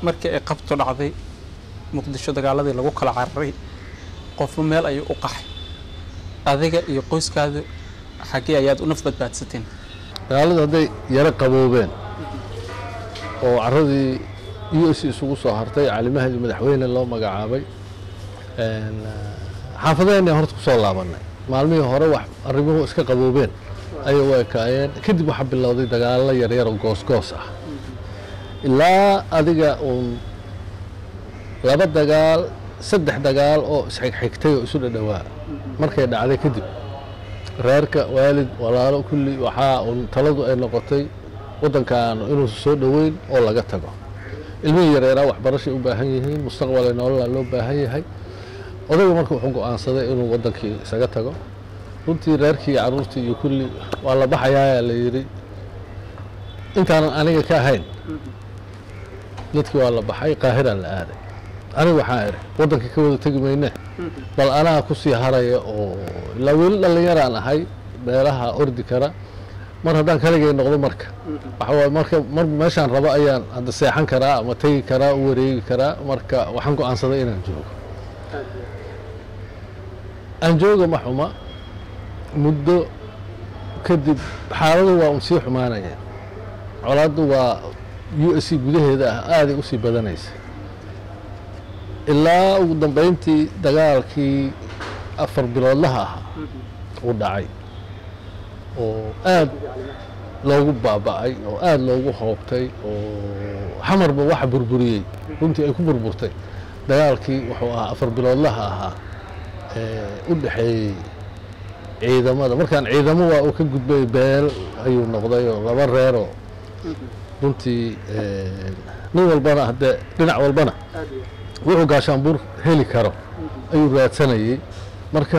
markii ay qabto dhacday muqdisho dagaaladii lagu kala cararay qofba meel ayuu u qaxay adiga iyo qoyskaada xaggee ayaad u naf badbaadsateen dagaaladu hadday yaro qaboobeen oo caradii u s isugu soo hartay calimahadii madaxweyne loo magacaabay een, xaafadaheenna horta kusoo laabanay maalmihii hore wax arrimuhu iska qaboobeen ayay u ekaayeen kadib waxaa bilowday dagaallo yaryar oo goosgoos ah ilaa adiga uun laba dagaal saddex dagaal oo isxigxigtay oo isu dhadhowaa markay dhacday kadib reerka waalid walaalo kulli waxaa uun taladu ay noqotay waddankan inuusan soo dhoweyn oo laga tago ilmihii yareeraa waxbarashay u baahan yihiin mustaqbalay nololaa loo baahan yahay odayga marka wuxuu go'aansaday inuu waddankii isaga tago runtii reerkii iyo carruurtii iyo kulli waa la baxayaa la yidhi intaanan aniga ka ahayn dadkii waa la baxay qaahiraa la aaday aniga waxaa idhi waddankii ka wada tegi mayne bal anaa ku sii haraya oo ilaa weli dhallinyaraan ahay meelaha ordi kara mar haddaan kaligay noqdo marka waxa waaye marka mar meeshaan rabo ayaan hadda seexan karaa ama tegi karaa u wareegi karaa marka waxaan go'aansaday inaan joogo aan jooga ma xuma muddo kadib xaaladu waa un sii xumaanayeen colaaddu waa u s c gudaheeda ah aaday usii badanaysa ilaa ugu dambeyntii dagaalkii afar biloodlaha ahaa uu dhacay oo aad loogu baaba'ay oo aad loogu hoobtay oo xamarba waxa burburiyey runtii ay ku burburtay dagaalkii wuxuu ahaa afar biloodlaha ahaa ee u dhexeeyey ciidamada markaan ciidamo waa uu ka gudbay beel ayuu noqday oo laba reeroo runtii nin walbana haddee dhinac walbana wuxuu gaashaanbuur heli karo ayuu raadsanayey marka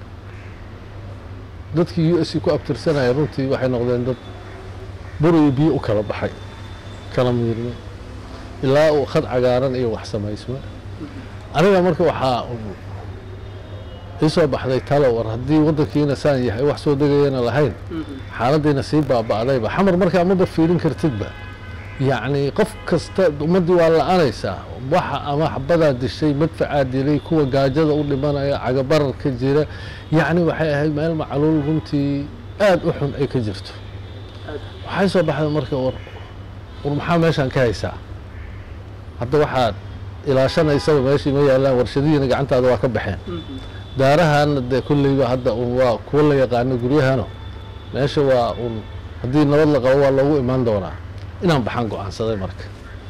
dadkii u s c ku abtirsanaya runtii waxay noqdeen dad bur iyo biyo u kala baxay kala miirmay ilaa uu khad cagaaran iyo wax samaysma aniga marka waxaa ii soo baxday talo war haddii waddankiina saan yahay wax soo degayana lahayn xaaladdiina sii baaba'dayba xamar markaa maba fiirin kartidba yacni qof kasta ummaddii waa la-anaysaa waxa ama xabadaa dishay madfacaa dilay kuwa gaajada u dhimanaya cagabararka jira yacni waxay ahayd meel macluul runtii aad u xun ay ka jirto waxay soo baxday marka war war maxaa meeshaan ka haysaa hadda waxaad ilaashanaysaba meeshii ma yaallaan warshadihiina gacantaada waa ka baxeen daarahana dee kolleyba hadda un waa kuwa la yaqaano guryahano meesha waa un haddii nabad la qabo waa loogu imaan doonaa inaan baxaan go-aansaday marka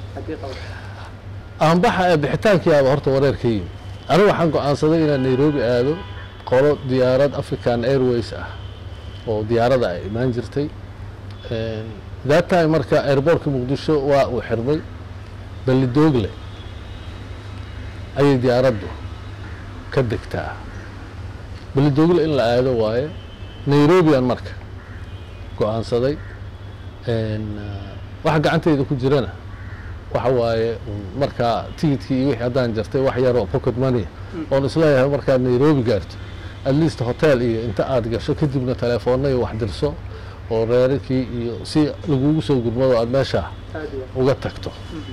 aan baxa ee bixitaankiiaba horta wareer ka yimi aniga waxaan go-aansaday inaan nairobi aado qolo diyaarad african airways ah oo diyaarada ay imaan jirtay that time marka airbortka muqdisho waa uu xirmay ballidoogle ayay diyaaraddu ka degtaa ballidoogle in la aado waaye nairobian marka go-aansaday waxa gacantayda ku jirana waxa waaye markaa tigidkii iyo wixii haddaan jartay wax yaroo pocket money oon isleeyahay markaad nairobi gaarto at least hotel iyo inta aad gasho kadibna telefoonna iyo wax dirso oo reerarkii iyo si lagugu soo gurmado aad meesha uga tagto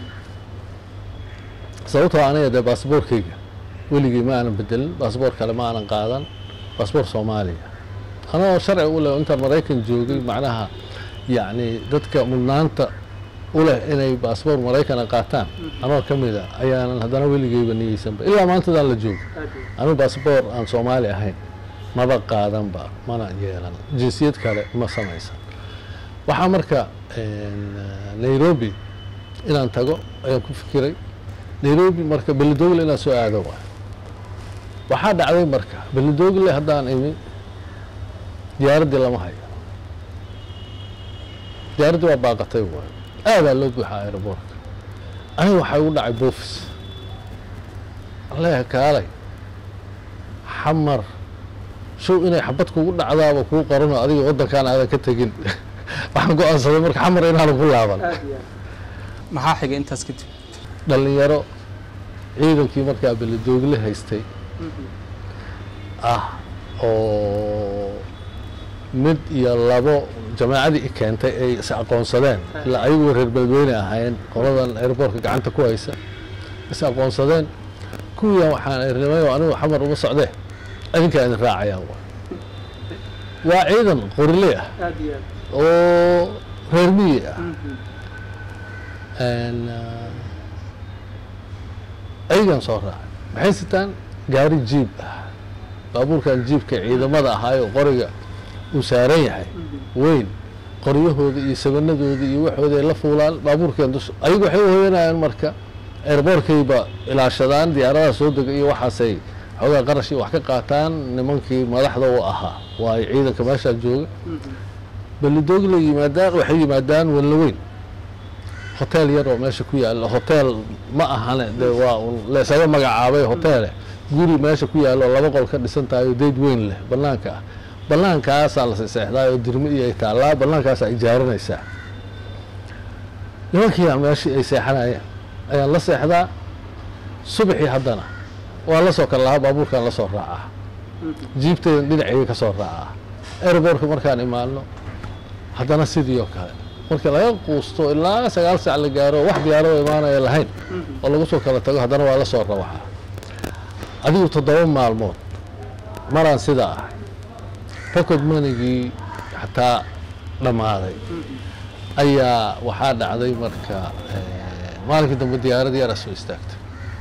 sababtoo aniga dee baasboorkayga weligii ma aanan bedelin baasboor kale ma aanan qaadan baasboor soomaaliya anoo sharci u leh intaan maraykan joogay macnaha yacni dadka mudnaanta u leh inay baasboor maraykana qaataan anoo ka mid a ayaanan haddana weligeyba niyeysanba ilaa maantadaan la joogo anigu baasboor aan soomaali ahayn maba qaadanba mana yeelan jinsiyad kale ma samaysan waxaa marka nairobi inaan tago ayaan ku fikiray nairobi marka belidogle inaan soo aado waay waxaa dhacday marka belidogle haddaan imi diyaaraddii lama hayo diyaaraddii waa baaqatay waay aadaa loo buuxaa aeroboortka aniga waxaa igu dhacay boofis aleeha kaalay xamar show inay xabad kugu dhacdaaba kuu qarano adiga waddankaan aadan ka tegin waxaan go-aansaday marka xamar inaanan ku laaban maxaa xigay intaas kadib dhallinyaro ciidankii markaa beledoogle haystay ah oo mid iyo labo jamaacadii i keentay ay is aqoonsadeen ilaa ayagu reer beledweyne ahayn qoladan airboortka gacanta ku haysa is aqoonsadeen kuwiian waxaan irnimayo anigu xamar uma socdee idinkaa idin raacayaan wa waa ciidan qorile ah aad iyo aad oo reer miyi ah Mhm. Een, ah, ayagan soo raacay maxay sitaan gaari jiib ah baabuurkan jiibka ciidamada ahaayo qoriga uu saaran yahay Mhm. weyn qoryahooda iyo sabanadooda iyo waxooda ay la fuulaan baabuurkeen dus ayagu waxay u hoyanayaan marka airboortkayba ilaashadaan diyaaradaha soo dega iyo waxaasay xoogaa qarash iyo wax ka qaataan nimankii madaxda u ahaa waayo ciidanka meeshaa jooga Mhm. belidoogla yimaadaan waxay yimaadaan wallaweyn hotel yar oo meesha ku yaalla hotel ma ahane de waa un laysaga magacaabay hoteele guri meesha ku yaalla oo laba qol ka dhisan tahay oo dayd weyn leh banaanka ah bannaankaasaa la seexdaa oo dirmi iyo ay taallaa bannaankaasaa ijaaranaysaa nimankiiaa meeshii ay seexanayeen ayaan la seexdaa subaxii haddana waa la soo kala lahaa baabuurkaan la soo raacaa Mhm. jiibtaydan dhinacayga ka soo raacaa airboortka markaan imaano haddana sidii oo kale marka laga quusto ilaa sagaal saac la gaaro wax diyaarado imaanaya lahayn Mhm. oo lagu soo kala tago haddana waa la soo rawaxaa adigu toddoba maalmood maraan sidaa ahay pocket monigii xataa dhammaaday Mhm. ayaa waxaa dhacday marka eh, maalinkii dambe diyaaradii yaraa soo istaagtay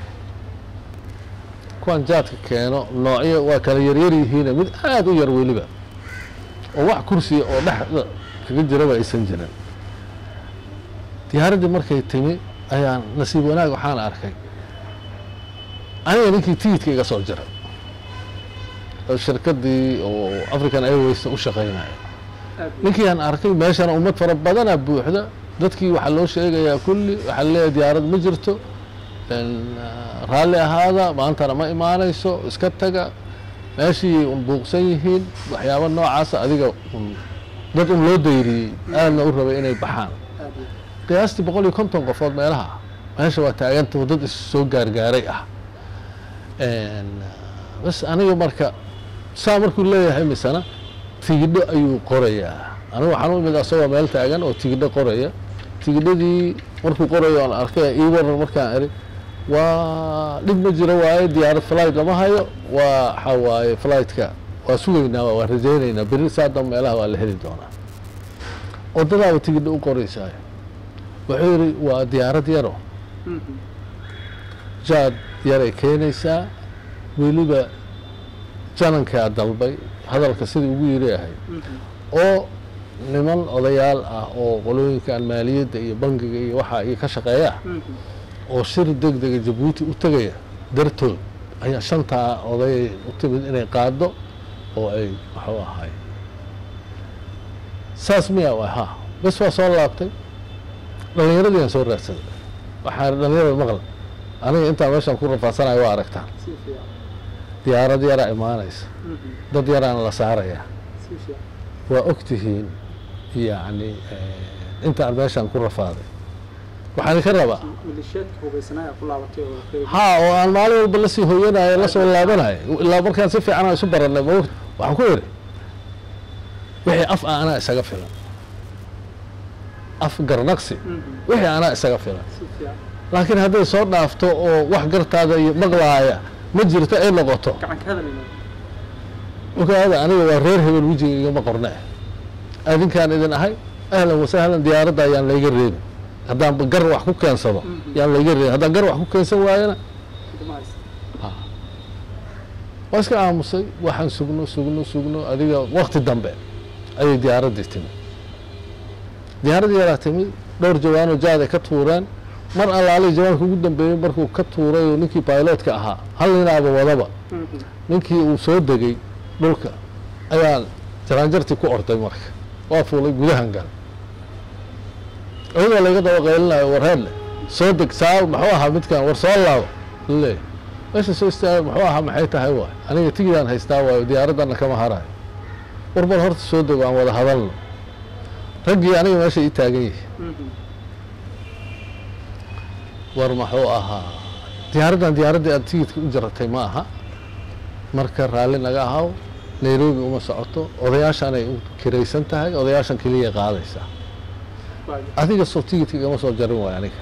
kuwan jaadka keeno noocyo waa kala yaryar yihiine mid aada u yar weliba oo wax kursiya oo dhexda kaga jiraba aysan jirin diyaaraddii markay timi ayaan nasiib wanaag waxaan arkay aniga ninkii tigidka iga soo jiray oo shirkaddii oo african airwaysna u shaqaynaya aad iyo ninkii aan arkay meeshana ummad fara badana buuxda dadkii waxaa loo sheegayaa kulli waxaa leeyahay diyaarad ma jirto een, ah, raalli ahaada maantana ma imaanayso iska taga meeshii un buuqsan yihiin waxyaabo noocaasa adiga un dad un loo dayriyey aadna u rabay inay baxaan aad iyo qiyaastii boqol iyo konton qofood meelaha meesha waa taaganta oo dad is soo gaargaaray ah Een, bas aniga marka saa markuu leeyahay misana tigidho ayuu qorayaa anigu waxaan u imid asagoo meel taagan oo tigidho qoraya tigidhadii markuu qorayo aan arkay ii waran markaan eri waa dhib ma jiro waaye diyaarad flight lama hayo waa waxaa waaye flightka waa sugaynaa waa rajaynaynaa beri saa dambe meelaha waa la heli doonaa wadadaaba tigidho u qoraysaayo wuxuu yidhi waa diyaarad yaro Mhm. jaad yaray keenaysaa weliba janankaa dalbay hadalka sidii ugu yiri ahay Mhm. oo niman odayaal ah oo qolooyinkan maaliyadda iyo bangiga iyo waxaa iyo ka shaqeeya Mhm. oo shir deg dega jabuuti u tegaya dartood ayaa shantaa odayay u timid inay qaado oo ay waxuu ahay saas miya waa ha bes waa soo laabtay dhallinyaradii aan soo raadsaday waxaan dhallinyarada maqla aniga intaan meeshaan ku rafaadsanayo waa aragtaan si fiican diyaarad yaraa imaanaysa Mhm. dad yaraana la saarayaa si fiican waa og tihiin yacni eh, intaan meeshaan ku rafaaday waxaan ka rabaa malisheedka hubaysanaa ku laabatay oo qayb ha oo aan maalin walba lasii hooyanayo lasoo laabanayo ilaa markaan si fiican aan isu barannay ma ogta waxaan ku idhi wixii af ah anaa isaga filan af garnaqsi Mhm. wixii anaa isaga filan si fiican laakiin hadday soo dhaafto oo wax gartaada iyo maqlaaya ma jirto ay noqoto gacan ka hadlayna ogaada aniga waa reer hebel wejiga igama qorne adinkaan idin ahay ahlan wasahlan diyaaradda ayaan layga reebin haddaan gar wax ku keensado Mhm. yaan layga reebin haddaan gar wax ku keensan waayana kuma haysta waa iska aamusay waxaan sugno sugno sugno adiga wakti dambe ayay diyaaraddii timi diyaaraddii yaraa timi dhowr jawaanoo jaaday ka tuureen mar allaalay jawaanka ugu dambeeyey markuu ka tuuray oo ninkii bailotka ahaa hal ninaaba wadaba Mhm. ninkii uu soo degay dhulka ayaan jaraanjartii ku orday marka waa fuulay gudahan gal iyadoo layga daba qaylinayo warheedle soo deg saa muxuu ahaa midkan war soo laabo laleeyahy meesha soo istaaga muxuu ahaa maxay tahay waay aniga tigidaan haystaa waayo diyaaraddanna kama harayo war bal horta soo dego aan wada hadalno raggii aniga meesha ii taagan yihi Mhm. war muxuu ahaa diyaaraddan diyaaraddii aad tigidka u jaratay ma aha marka raalli naga ahaw nairobi uma socoto odayaashanay u kiraysan tahay odayaashan keliya qaadaysaa adiga soo tigidka igama soo jarin waay aniga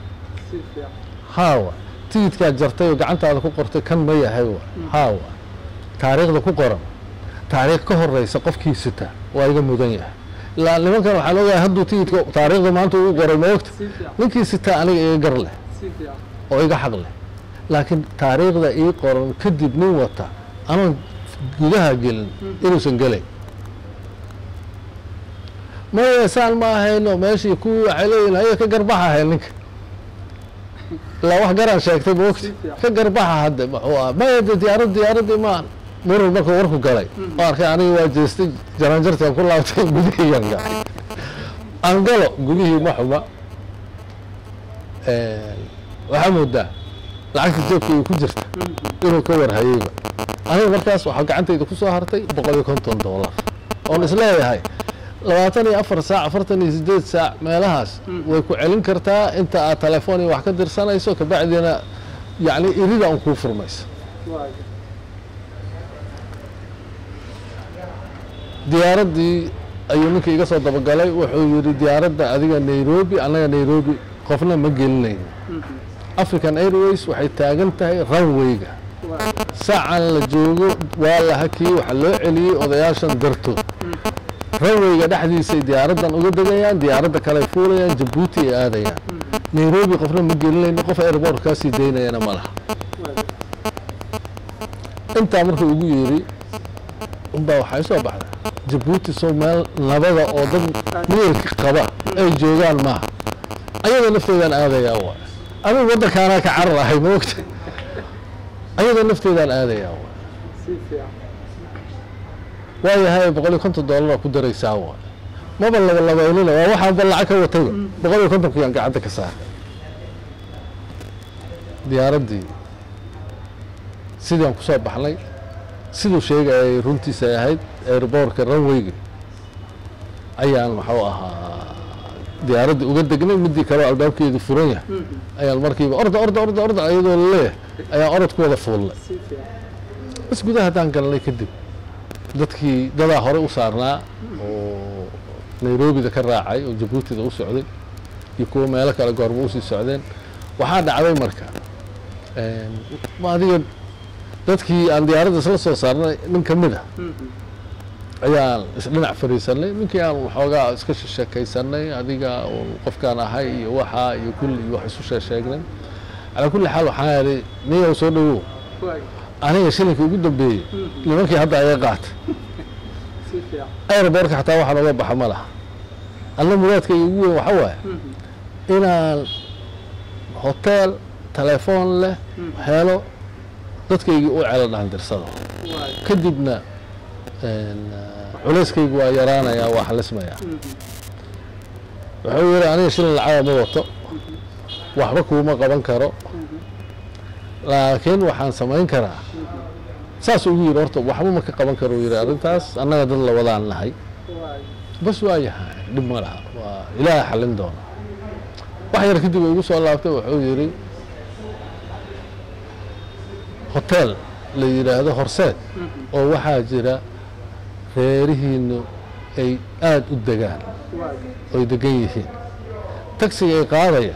haawa tigidkaad jartay oo gacantaada ku qortay kan ma yahay wa haawa taariikhda ku qoran taariikh ka horeysa qofkii sita waa iga mudan yahay ilaa nimankan waxaan ogahay hadduu tigidka taariikhda maanta uu qoray ma ogta ninkii sitaa aniga iga gar leh oo iga xaq leh laakiin taariikhda ii qoran kadib nin wata anoon gudaha gelin inuusan gelayn maya saan ma ahayno meeshii kuwii waxay leeyihin haya ka garbaxa ahayn ninka ilaa wax garaan sheegtay ma ogta ka garbaxa hadde muxuu ah maya de diyaarad diyaaradii maan murur markuu warku galay oo arkay aniga waa jeestay jaranjartaan ku laabtay gudihiyaan galay aan galo gudihii ma xuma waxaa moodaa lacagta jeebka ay ku jirta inuu ka warhayeyba aniga markaas waxaa gacantayda ku soo hartay boqol iyo konton dollar oon isleeyahay labaatan iyo afar saac afartan iyo sideed saac meelahaas way ku celin kartaa inta aad telefoon iyo wax ka dirsanayso kabacdina yacni irida un kuu furmaysa diyaaraddii ayuu ninka iga soo dabagalay wuxuu yidhi diyaaradda adiga nairobi annaga nairobi qofna ma gelinayno african airways waxay taagan tahay runwayga saacan la joogo waa la hakiyey waxaa loo celiyey odayaashan dartood runwayga dhexdiisay diyaaraddan uga degayaan diyaaradda kale ay fuulayaan jabuuti ay aadayaan nairobi qofna ma gelinayno qof airport kaasii daynayana ma laha intaa markuu igu yeeri unbaa waxay soo baxda jabuuti soo meel nabada oo dad miyirka qaba ay joogaan maaha ayada nafteedaan aadayaa waay adigu waddankaanaa ka carar ahay ma ogta ayada nafteedaan aadayaa waay waayahay boqol iyo konton dollaraa ku daraysaa waay maba labalabaynina waa waxaanba lacag ka watayba boqol iyo kontonkiyaan gacanta ka saaray diyaaraddii sidaan ku soo baxnay siduu sheegayay runtiisa ay ahayd airboortka runwayga ayaan muxuu ahaa diyaaraddii uga degnay midii kaleo albaabkeedu furan yahay ayaan markiiba orda orda orda orda iyadoo laleeyahay ayaan orod ku wada fuulnay bas gudaha haddaan galnay kadib dadkii dadaa hore u saarnaa oo nairobida ka raacay oo jabuutida u socday iyo kuwo meelo kale goorma usii socdeen waxaa dhacday marka adiga dadkii aan diyaaradda isla soo saarnay nin ka mid a ayaan isdhinac fariisanay ninkii aan waxoogaa iska sheekaysanay adiga qofkaan ahay iyo waxaa iyo kulli iyo wax isu sheesheegnay calaa kulli xaal waxaan idhi niyow soo dhawow aniga shilinka ugu dambeeyey nimankii hadda aga qaatay airbortka xataa waxaan oga baxa ma laha alla muraadkayga ugu weyn waxa waaye inaan hotel telefoon leh helo dadkaygii u celo dhaandirsada kadibna culeyskaygu waa yaraanayaa waa xalismayaa wuxuu yidhi aniga shilin lacaba ma wato waxba kuuma qaban karo laakiin waxaan samayn karaa saasuu ugu yidhi horta waxba ma ka qaban karo uu yidhi arrintaas annaga dad la wadaan nahay bas waa yahay dhib ma laha waa ilaaha xallin doona wax yar kadib igu soo laabtay wuxuu yidhi hotel la yidhaahdo horseed oo waxaa jira reerihiinu ay aada u degaan oy degan yihiin tagsiga ay qaadaya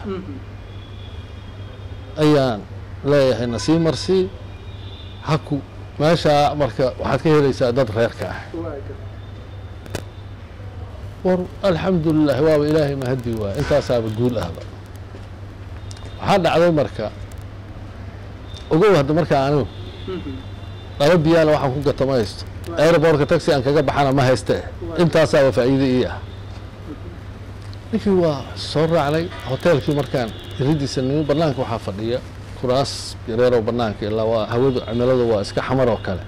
ayaan leeyahay nasii marsii haku meeshaa marka waxaad ka helaysaa dad reerka ah war alxamdulilah waaba ilaahay mahadi waay intaasaaba guul ahba waxaa dhacday marka ogow hadda markaa anigu laba biyaana waxaan ku gata ma haysto airbortka taxi aan kaga baxana ma hayste intaasaaba faa'iide ii ah ninkii waa soo raacnay hoteelkii markaan iridiisa nimi banaanka waxaa fadhiya kuraas yareeroo banaanka ilaa waa hawadu cimiladu waa iska xamar oo kale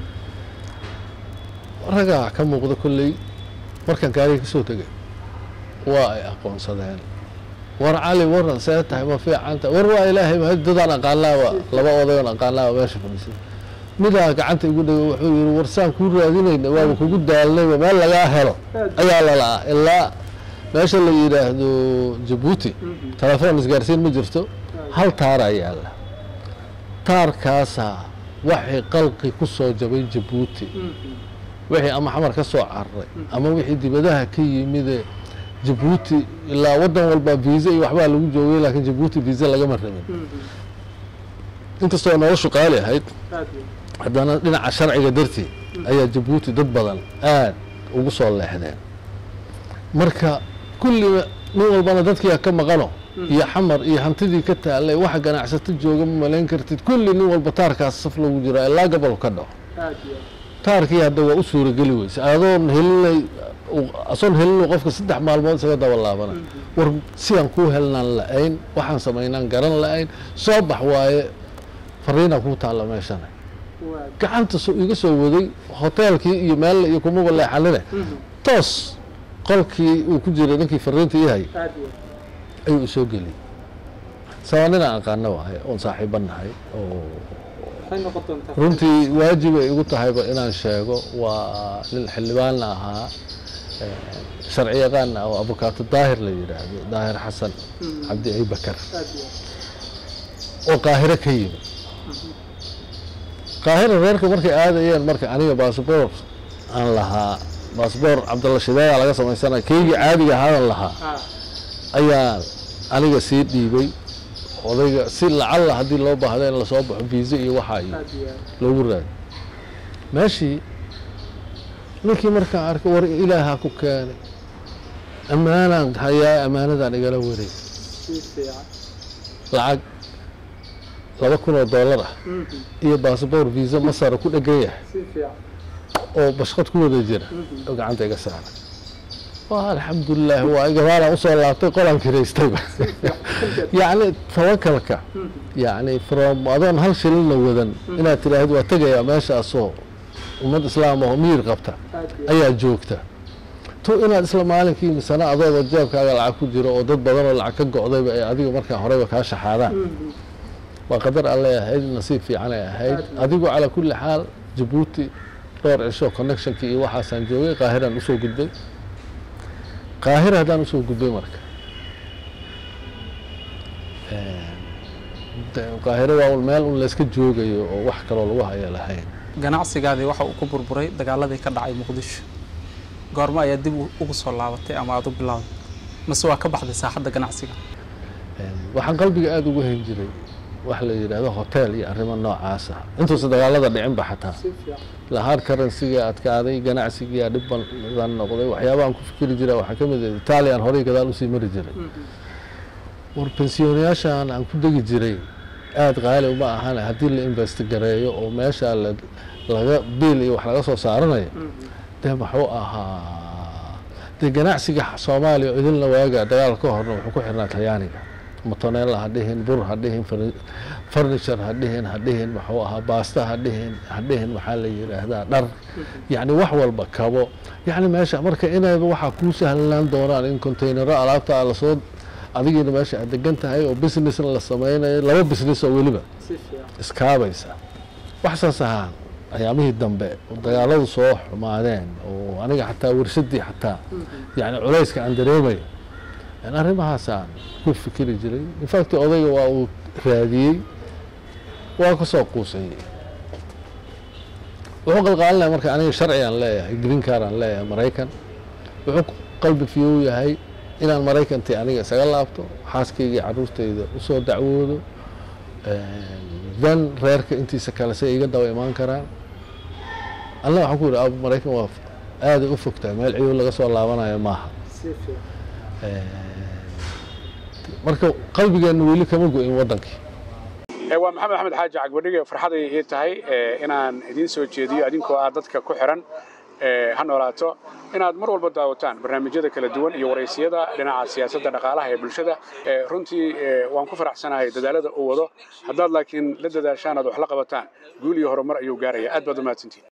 ragaa ka muuqda kolley markaan gaariga ka soo tegay waa ay aqoonsadeen war cali waran see tahay ma fiicanta war waa ilaahay ma dadaan aqaanaaba laba odayoon aqaanaaba meesha fadhiisay midaa gacanta igu dhego wuxuu yihi war saan kuu raadinayna waaba kugu daalnayba meel lagaa helo ayaa lala'aa ilaa meesha la yidhaahdo jabuuti telefoon isgaarsiin ma jirto hal taaraa yaalla taarkaasaa waxay qalqi ku soo jabay jabuuti wixii ama xamar ka soo cararay ama wixii dibadaha ka yimide jabuuti ilaa waddan walba viisa iyo waxbaa lagu joogay laakiin jabuuti viisa lagama rabin inkastoo noloshu qaali ahayd haddana dhinaca sharciga dartii ayaa jabuuti dad badan aad ugu soo leexdeen marka kulli nin walbana dadkiia ka maqano iyo xamar iyo hantidii ka taallay waxa ganacsato jooga ma malayn kartid kulli nin walba taarkaas saf lagu jiraa ilaa gobol ka dhaco taarkii hadda waa u suurageli weyse adoon helinay asoon helinu qofka saddex maalmood isaga daba laabana war sidaan kuu helnaan la-ayn waxaan samaynaan garan la-ayn soo bax waaye fariinaa kuu taalla meeshana gacanta iga soo waday hoteelkii iyo meelle iyo kumaba leexanine toos qolkii uu ku jiray ninkii fariinta ii hay ayuu isoo geliyey sabaa ninaan aqaano waaye oon saaxiiba nahay oo runtii waajibay igu tahayba inaan sheego waa nin xildhibaanna ahaa sharci yaqaanna oo abukaato daahir la yidhaahdo daahir xasan cabdi abibakar oo qaahiro ka yimi qaahira reerka markay aadayeen marka aniga baasboor aan lahaa baasboor cabdalla shideeyaa laga samaysanaya keygii caadiga ahaadan lahaa ayaa aniga sii dhiibay odayga si lacalla haddii loo baahdo in lasoo baxo viisa iyo waxaa iyo loogu raadi meeshii ninkii markaan arkay war ilaahaa ku keenay ammaanaan hayaa ammaanadaan igala wareeg lacag laba kun oo dollar ah iyo baasboor viisa masara ku dhegan yahay oo bashqad ku wada jira oo gacanta iga saaray waa alxamdulilah waa gabaalaan usoo laabtay qolaan kiraystayba yacni tawakalka yacni from adoon hal shilina wadan inaad tidhaahid waa tegayaa meeshaasoo ummad islaam oo miyir qabta ayaa joogta to inaad isla maalinkii misana adooba jeebkaaga lacag ku jiro oo dad badan oo lacag ka go'dayba ay adiga markaa horeyba kaa shaxaadaan waa qadar allay ahayd nasiib fiicanay ahayd adigu calaa kulli xaal jabuuti dhowr cisho connectionkii iyo waxaasaan joogay qaahiraan usoo gudbay qaahira haddaan usoo gudbay marka qaahiro waa meel un layska joogayo oo wax kaloo lagu haya lahayn ganacsigaadii waxa uu ku burburay dagaaladii ka dhacay muqdisho goormo ayaa dib ugu soo laabatay ama aada u bilowday mase waa ka baxday saaxadda ganacsiga waxaan qalbiga aada ugu hayn jiray wax la yidhaahdo hotel iyo arrimo noocaas ah intuusa dagaalada dhicinba xataa lahard currencyga adkaaday ganacsigiia dhib badan noqday waxyaabahan ku fikiri jira waxaa ka mid ah italian horey gadaal usii mari jiray war pensiyonayaashan aan ku degi jiray aada qaali uma ahan haddii la investigareeyo oo meesha laga biil iyo wax laga soo saaranayo dee muxuu ahaa dee ganacsiga soomaaliya oo idinla waaga dagaal ka horna wuxuu ku xirnaa talyaaniga motonella ha dhihin bur ha dhihin furniture ha dhihin ha dhihin muxuu ahaa baasta ha dhihin ha dhihin maxaa la yidhaahdaa dhar yacni wax walba kabo yacni meesha marka inayba waxaa kuu sahlanaan doonaan in containero alaabta lasoo adigiina meesha aad degan tahay oo businessna la sameynayo laba business oo weliba iskaabaysa wax saas ahaan ayaamihii dambe oo dagaaladu soo xumaadeen oo aniga xataa warshadii xataa yani culayska aan dareemayo arrimahaasaan ku fikiri jiray infact odayga waa uu raadiyey waa ka soo quusayey wuxuu qalqaalinaya marka aniga sharcigaan leeyahay green car aan leeyahay maraykan wuxuu qalbi fiyow yahay inaan maraykantii aniga isaga laabto xaaskayga caruurtayda usoo dacwoodo dan reerka intiisa kale say iga daba imaan karaan alla waxaan ku yidhi abu maraykan waa aaday u fogtahay meel ciyow laga soo laabanayo maaha marka qalbigeenna weli kama go-in waddankii waa maxamed axmed xaaji cagbadhige farxaday ii tahay inaan idiin soo jeediyo adinkoo ah dadka ku xiran ha noolaato inaad mar walba daawataan barnaamijyada kala duwan iyo waraysiyada dhinaca siyaasadda dhaqaalaha ee bulshada runtii waan ku faraxsanahay dadaalada uu wado haddaad laakiin la dadaashaan aad wax la qabataan guul iyo horumar ayuu gaaraya aad baad u mahadsantihin